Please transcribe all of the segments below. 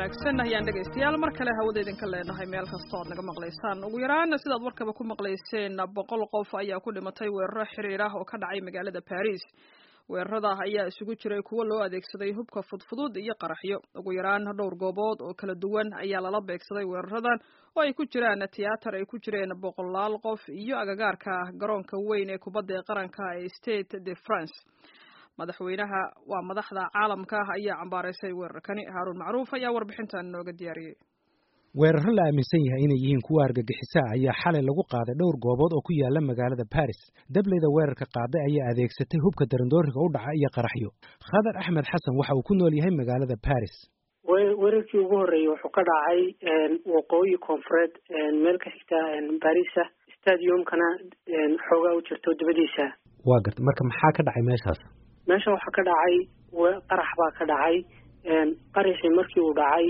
wanaagsan ayaan dhegaystayaal mar kale hawada idinka leenahay meel kastoo aad naga maqlaysaan ugu yaraan sidaad warkaba ku maqlayseen boqol qof ayaa ku dhimatay weeraro xiriir ah oo ka dhacay magaalada baris weerarada ayaa isugu jiray kuwo loo adeegsaday hubka fudfudud iyo qaraxyo ugu yaraan dhowr goobood oo kala duwan ayaa lala beegsaday weeraradan oo ay ku jiraan tiyaatar ay ku jireen boqolaal qof iyo agagaarka garoonka weyn ee kubadda ee qaranka ee state de france madaxweynaha waa madaxda caalamka ah ayaa cambaaraysay weerarkani haaruun macruuf ayaa warbixintan nooga diyaariyey weeraro la aaminsan yahay inay yihiin kuwa argagixisaa ayaa xalay lagu qaaday dhowr goobood oo ku yaala magaalada baris dableyda weerarka qaaday ayaa adeegsatay hubka darandooriga u dhaca iyo qaraxyo khadar axmed xasan waxa uu ku nool yahay magaalada baris weerarkii ugu horreeyey wuxuu ka dhacay waqooyi koonfureed meel ka xigta barisa stadiumkana xoogaa u jirto dabadiisa waa garta marka maxaa ka dhacay meeshaas meesha waxaa ka dhacay qarax baa ka dhacay qaraxii markii uu dhacay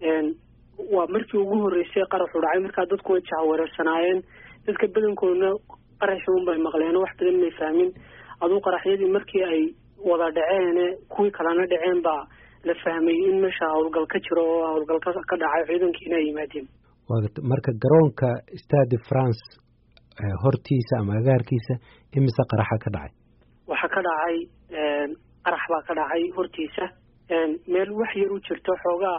waa markii ugu horreysay qaraxu dhacay markaa dadku way jahwareersanaayeen dadka badankoodna qaraxii unbay maqleen wax badan may fahmin aduu qaraxyadii markii ay wada dhaceen kuwii kalena dhaceen baa la fahmay in meesha howlgal ka jiro oo howlgal ka dhacay ciidankiina ay yimaadeen waa garta marka garoonka stade france hortiisa ama agaarkiisa imise qaraxa ka dhacay waxaa ka dhacay qarax baa ka dhacay hortiisa meel wax yar u jirto xoogaa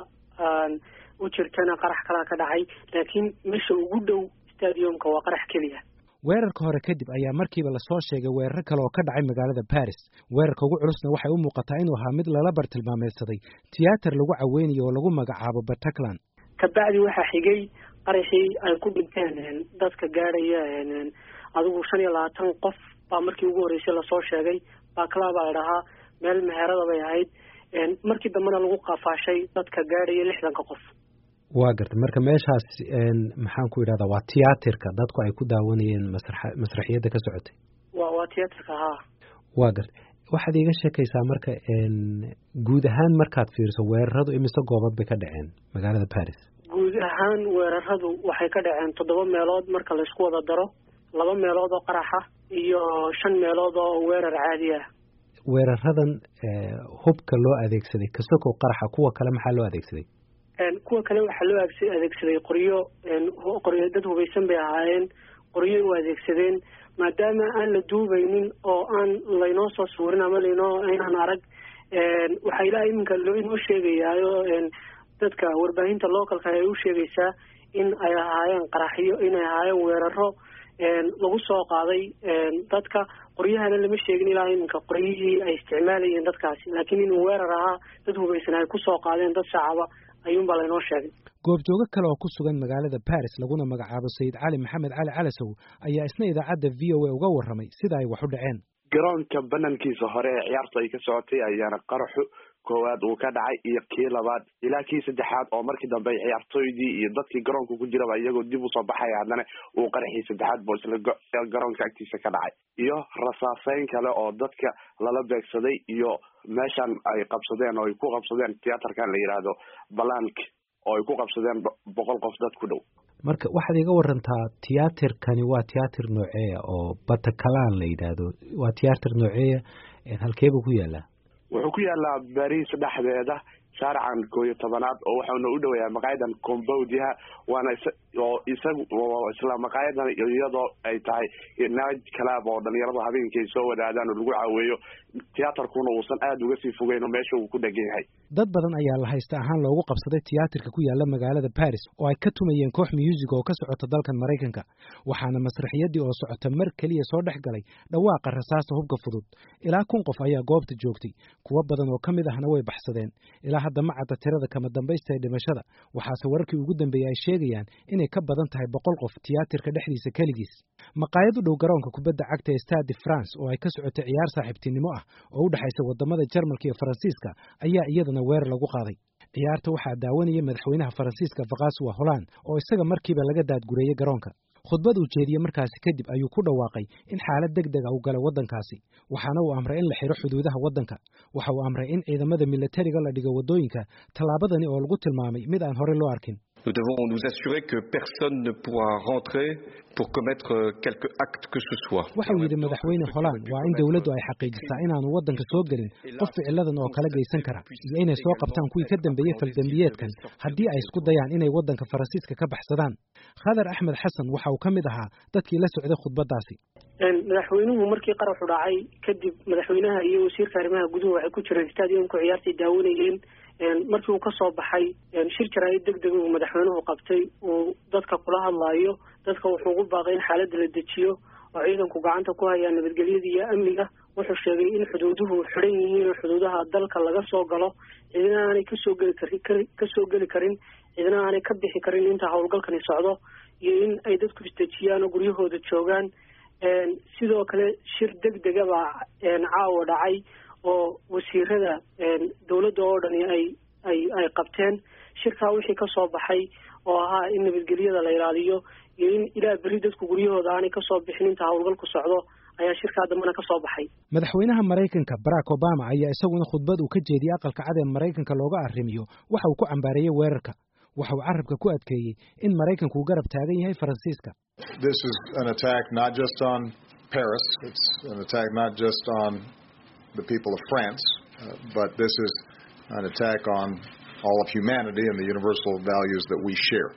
u jirtana qarax kalaa ka dhacay laakiin meesha ugu dhow stadiumka waa qarax keliya weerarka hore kadib ayaa markiiba lasoo sheegay weeraro kale oo ka dhacay magaalada baris weerarka ugu culusna waxay u muuqataa inuu ahaa mid lala bartilmaameedsaday tiyaatar lagu caweynayo oo lagu magacaabo bataclan kabacdi waxaa xigay qaraxii ay ku dhinteen dadka gaadhaya adigu shan iyo labaatan qof baa markii ugu horreysay lasoo sheegay bakla baa ladhahaa meel meherada bay ahayd markii dambena lagu qafaashay dadka gaadhaya lixdanka qof waa garta marka meeshaas maxaan ku idhahdaa waa tiyaatirka dadku ay ku daawanayeen masra masraxiyadda ka socotay wa waa tiyaatirka haa waa garta waxaad iiga sheekaysaa marka guud ahaan markaad fiiriso weeraradu imise goobad bay ka dhaceen magaalada baris guud ahaan weeraradu waxay ka dhaceen toddoba meelood marka laysku wada daro laba meelood oo qaraxa iyo shan meelood oo weerar caadi ah weeraradan hubka loo adeegsaday kasokow qaraxa kuwa kale maxaa loo adeegsaday kuwa kale waxaa loo adeegsaday qoryo qoryo dad hubaysan bay ahaayeen qoryo u adeegsadeen maadaama aan la duubaynin oo aan laynoo soo suurin ama laynoo aynaan arag waxaa ilaa iminka loo inoo sheegayaayo dadka warbaahinta localka ay u sheegaysaa in ay ahaayeen qaraxyo inay ahaayeen weeraro lagu soo qaaday dadka qoryahana lama sheegin ilaa iminka qoryihii ay isticmaalayeen dadkaasi laakiin inuu weerar ahaa dad hubaysan ay kusoo qaadeen dad shacaba ayuunbaa laynoo sheegay goobjoogo kale oo ku sugan magaalada baris laguna magacaabo sayid cali maxamed cali calasow ayaa isna idaacadda v o a uga warramay sida ay wax u dhaceen garoonka banankiisa hore ee ciyaarta ay ka socotay ayaana qaraxu koowaad uu ka dhacay iyo kii labaad ilaa kii saddexaad oo markii dambe ciyaartooydii iyo dadkii garoonka ku jiraba iyagoo dib usoo baxaya haddana uu qaraxii saddexaad bo isla garoonka agtiisa ka dhacay iyo rasaaseyn kale oo dadka lala beegsaday iyo meeshan ay qabsadeen oo ay ku qabsadeen tiyaatarkan la yidhaahdo balank oo ay ku qabsadeen boqol qof dad ku dhow marka waxaad iga warantaa tiyaatirkani waa tiyaatir nooceeya oo batakalan la yidhaahdo waa tiyaatir nooceeya halkeebuu ku yaalaa wuxuu ku yaalaa baris dhexdeeda shaarican koo iyo tobanaad oo waxauna u dhoweeyaa maqaayadan combowdiha waana oo isagu isla maqaayadan iyadoo ay tahay night club oo dhalinyaradu habeenkii ay soo wadaadaan oo lagu caaweeyo tiyaatarkuna uusan aada uga sii fogeyn oo meesha uu ku dhegan yahay dad badan ayaa la haysta ahaan loogu qabsaday tiyaatarka ku yaala magaalada baris oo ay ka tumayeen koox muusig oo ka socota dalkan maraykanka waxaana masraxiyadii oo socota mar keliya soo dhex galay dhawaaqa rasaasta hubka fudud ilaa kun qof ayaa goobta joogtay kuwo badan oo ka mid ahna way baxsadeen ilaa hadda ma cadda tirada kama dambaysta ee dhimashada waxaase wararkii ugu dambeeyey ay sheegayaan inay ka badan tahay boqol qof tiyaatarka dhexdiisa keligiis maqaayad u dhow garoonka kubadda cagta ee stade france oo ay ka socotay ciyaar saaxiibtinimo ah oo u dhexaysa wadamada jarmalka iyo faransiiska ayaa iyadana weerar lagu qaaday ciyaarta waxaa daawanaya madaxweynaha faransiiska vakaswa holland oo isaga markiiba laga daadgureeyey garoonka khudbad uu jeediyey markaasi kadib ayuu ku dhawaaqay in xaalad deg deg ah uu galay waddankaasi waxaana uu amray in la xidho xuduudaha waddanka waxa uu amray in ciidamada milatariga la dhigo waddooyinka tallaabadani oo lagu tilmaamay mid aan horey loo arkin Nous devons nous assurer que personne ne pourra rentrer pour commettre quelque acte que ce soit. waxau yidhi madaxweyne holand waa in dowladdu ay xaqiijisaa inaanu waddanka soo gelin qof ficiladan oo kala geysan kara iyo inay soo qabtaan kuwii ka dambeeyey faldembiyeedkan haddii ay isku dayaan inay waddanka faransiiska ka baxsadaan khadar axmed xasan waxa uu ka mid ahaa dadkii la socday khudbaddaasi madaxweynuhu markii qaraxu dhacay kadib madaxweynaha iyo wasiirka arrimaha guduhu waxay ku jireen stadiumka ciyaartay daawanayeen markii uu kasoo baxay shir jaraa'id deg dega uu madaxweynuhu qabtay uu dadka kula hadlaayo dadka wuxuu ugu baaqay in xaaladda la dejiyo oo ciidanku gacanta ku hayaan nabadgelyada iyo amniga wuxuu sheegay in xuduuduhu xidhan yihiin oo xuduudaha dalka laga soo galo cidina aanay kasoo geli kari kasoo geli karin cidina aanay ka bixi karin inta howlgalkani socdo iyo in ay dadku isdejiyaan oo guryahooda joogaan sidoo kale shir deg dega baa caawa dhacay oo wasiirada dowladda oo dhani ay ay ay qabteen shirkaa wixii ka soo baxay oo ahaa in nabadgelyada la ilaaliyo iyo in ilaa berri dadku guryahooda aanay kasoo bixin inta howlgalku socdo ayaa shirkaa dambena ka soo baxay madaxweynaha maraykanka barack obama ayaa isaguna khudbad uu ka jeediyey aqalka cad ee maraykanka looga arrimiyo waxa uu ku cambaareeyey weerarka waxa uu carabka ku adkeeyey in maraykanku uu garab taagan yahay faransiiska This is an attack not just on Paris, it's an attack not just on the people of France, uh, but this is an attack on all of humanity and the universal values that we share.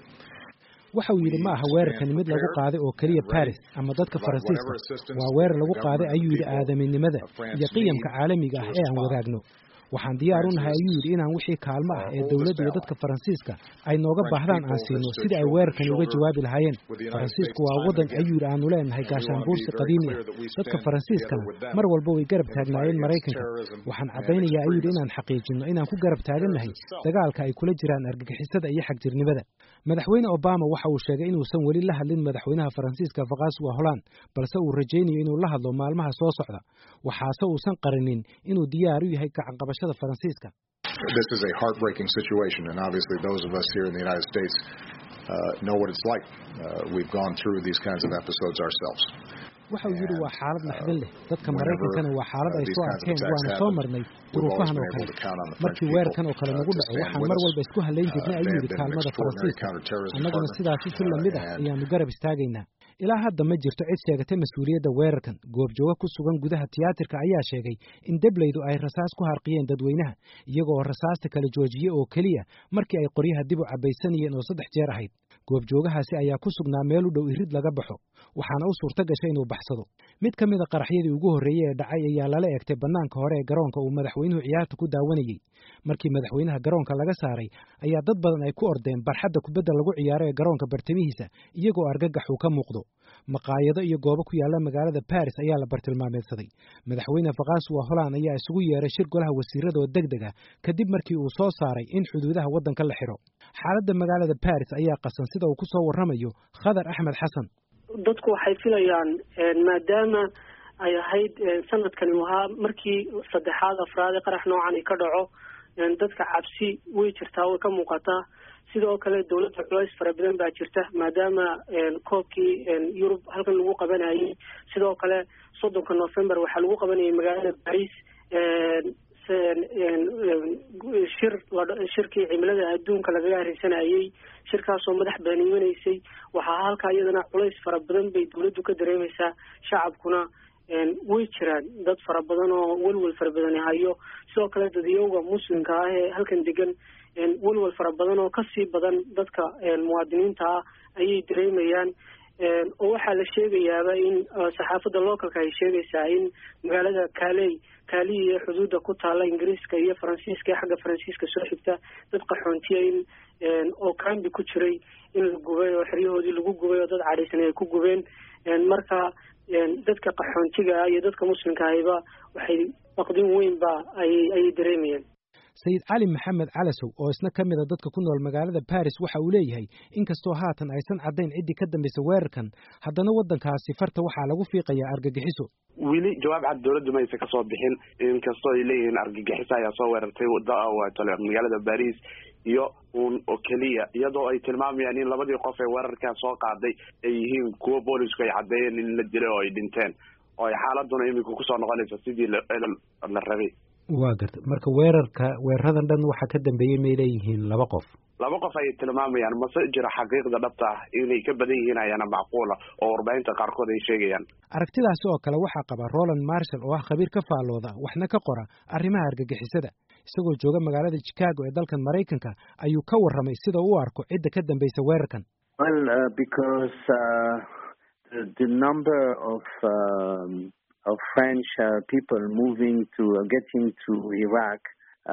waxa uu yidhi ma aha weerarkani mid lagu qaaday oo keliya baris ama dadka faransiiska waa weerar lagu qaaday ayuu yidhi aadaminimada iyo qiyamka caalamiga ah ee aan wadaagno waxaan diyaar u nahay ayuu yidhi inaan wixii kaalmo ah ee dowladda iyo dadka faransiiska ay nooga baahdaan aan siino sidii ay weerarkani uga jawaabi lahaayeen faransiisku waa waddan ayuu yidhi aanu leenahay gaashaanbuursi qadiimi ah dadka faransiiskana mar walba way garab taagnaayeen maraykanka waxaan caddaynayaa ayuu yidhi inaan xaqiijinno inaan ku garab taagannahay dagaalka ay kula jiraan argagixisada iyo xagjirnimada madaxweyne obama waxa uu sheegay inuusan weli la hadlin madaxweynaha faransiiska fakaswa holand balse uu rajaynayo inuu la hadlo maalmaha soo socda waxaase uusan qarinin inuu diyaar u yahay gacanqabashada faransiiska This is a heartbreaking situation, and obviously, those of us here in the United States uh, know what it's like. Uh, we've gone through these kinds of episodes ourselves. waxa uu yidhi waa xaalad naxdin leh dadka maraykankana waa xaalad ay soo arkeen waana soo marnay duruufahan oo kale markii weerarkan oo kale nagu dhaco waxaan mar walba isku halayn jirnay ayuu yidhi kaalmada faransiiska annaguna sidaasi si lamid ah ayaanu garab istaagaynaa ilaa hadda ma jirto cid sheegatay mas-uuliyadda weerarkan goobjooga ku sugan gudaha tiyaatarka ayaa sheegay in debleydu ay rasaas ku harqiyeen dadweynaha iyagoo rasaasta kala joojiyey oo keliya markii ay qoryaha dib u cabbaysanayeen oo saddex jeer ahayd goobjoogahaasi ayaa ku sugnaa meel u dhow irid laga baxo waxaana u suurto gashay inuu baxsado mid ka mid a qaraxyadii ugu horreeyey ee dhacay ayaa lala egtay bannaanka hore ee garoonka uu madaxweynuhu ciyaarta ku daawanayey markii madaxweynaha garoonka laga saaray ayaa dad badan ay ku ordeen barxadda kubadda lagu ciyaaro ee garoonka bartamihiisa iyagoo argagax uu ka muuqdo maqaayado iyo goobo ku yaalla magaalada baris ayaa la bartilmaameedsaday madaxweyne fakaswa holand ayaa isugu yeeray shir golaha wasiirada oo deg deg ah kadib markii uu soo saaray in xuduudaha waddanka la xidho xaaladda magaalada baris ayaa qasan sida uu ku soo warramayo khadar axmed xasan dadku waxay filayaan maadaama ay ahayd sanadkani ahaa markii saddexaad afraad ee qarax noocan ka dhaco dadka cabsi way jirtaa way ka muuqataa sidoo kale dowladda culays fara badan baa jirta maadaama koobkii yurub halkan lagu qabanayay sidoo kale soddonka november waxaa lagu qabanayay magaalada baris shir shirkii cimilada adduunka lagaga hareysanayay shirkaasoo madax baaniimanaysay waxaa halkaa iyadana culays fara badan bay dowladdu ka dareemaysaa shacabkuna way jiraan dad fara badan oo welwel fara badani hayo sidoo kale dadiyowga muslimka ah ee halkan degan welwel fara badan oo kasii badan dadka muwaadiniinta ah ayay dareemayaan oo waxaa la sheegayaaba in saxaafadda localka ay sheegaysaa in magaalada kaaley kaaliyi ee xuduudda ku taalla ingiriiska iyo faransiiska ee xagga faransiiska soo xigta dad qaxoontiya in oo kambi ku jiray in la gubay oo xeryahoodii lagu gubay oo dad cadhaysan ay ku gubeen marka dadka qaxoontiga ah iyo dadka muslimka ahiba waxay baqdin weynba ayay ayay dareemayeen sayid cali maxamed calasow oo isna ka mid a dadka ku nool magaalada baris waxa uu leeyahay inkastoo haatan aysan caddayn ciddii ka dambaysa weerarkan haddana waddankaasi farta waxaa lagu fiiqayaa argagixiso weli jawaab cad dowladdu ma aysan kasoo bixin inkastoo ay leeyihiin argagixiso ayaa soo weerartay magaalada baris iyo uun oo keliya iyadoo ay tilmaamayaan in labadii qof ee weerarkaa soo qaaday ay yihiin kuwo boolisku ay caddeeyeen in la dilay oo ay dhinteen oo ay xaaladuna imika kusoo noqonaysa sidii la rabay waa garta marka weerarka weeraradan dhan waxaa ka dambeeyey may leeyihiin laba qof laba qof ayay tilmaamayaan mase jiro xaqiiqda dhabta ah inay ka badan yihiin ayaana macquula oo warbaahinta qaarkood ay sheegayaan aragtidaasi oo kale waxaa qaba roland marshall oo ah khabiir ka faallooda waxna ka qora arrimaha argagixisada isagoo jooga magaalada chicago ee dalkan maraykanka ayuu ka warramay sida u arko cidda ka dambaysa weerarkan well uh, because uh, the, the number of um, of French uh, people moving to uh, getting to Iraq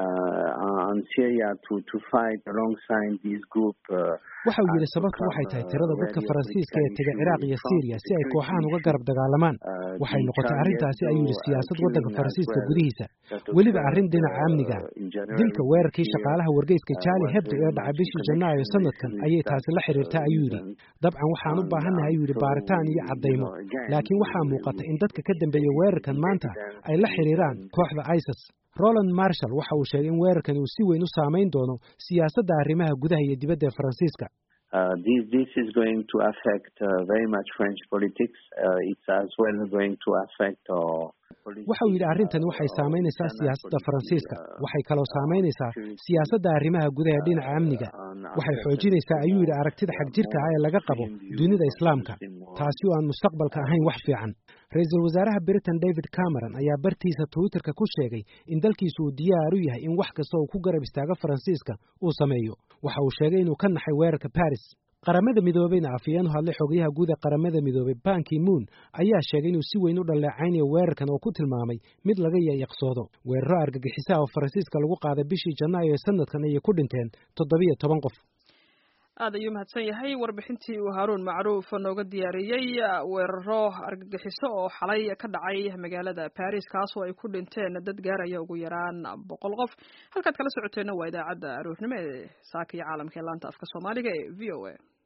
uh, and Syria to to fight alongside this group. waxa uu yidhi sababtu waxay tahay tirada dadka faransiiska ee tega ciraaq iyo syriya si ay kooxahan uga garab dagaalamaan waxay noqotay arrintaasi ayuu yidhi siyaasad waddanka faransiiska gudihiisa weliba arrin dhinaca amniga dilka weerarkii shaqaalaha wargeyska charlie hebdo ee dhacay bishii janaayo sanadkan ayay taasi la xiriirtaa ayuu yidhi dabcan waxaan u baahannahay ayuu yidhi baaritaan iyo caddaymo laakiin waxaa muuqata in dadka ka dambeeya weerarkan maanta ay la xiriiraan kooxda isis roland marshall waxa uu sheegay in weerarkani uu si weyn u saamayn doono siyaasadda arrimaha gudaha iyo dibadda ee faransiiska Uh, this this is going to affect uh, very much French politics. Uh, it's as well going to affect our waxa uu yidhi arrintani waxay saamaynaysaa siyaasadda faransiiska waxay kaloo saamaynaysaa siyaasadda arrimaha gudaha ee dhinaca amniga waxay xoojinaysaa ayuu yidhi aragtida xagjirka ah ee laga qabo dunida islaamka taasi oo aan mustaqbalka ahayn wax fiican ra-iisul wasaaraha britain david cameron ayaa bartiisa twitterka ku sheegay in dalkiisu uu diyaar u yahay in wax kasta uu ku garab istaago faransiiska uu sameeyo waxa uu sheegay inuu ka naxay weerarka baris qaramada midoobeyna afhayeen u hadlay xogayaha guud ee qaramada midoobey banki moon ayaa sheegay inuu si weyn u dhaleecaynayo weerarkan oo ku tilmaamay mid laga yayaqsoodo weeraro argagixisaha oo faransiiska lagu qaaday bishii janaayo ee sanadkan ayay ku dhinteen toddobiyo toban qof aad ayuu mahadsan yahay warbixintii uu haaruun macruuf nooga diyaariyey weeraro argagixiso oo xalay ka dhacay magaalada baris kaasoo ay ku dhinteen dad gaaraya ugu yaraan boqol qof halkaad kala socoteenna waa idaacadda aroornimo ee saaka iyo caalamka ee laanta afka soomaaliga ee v o a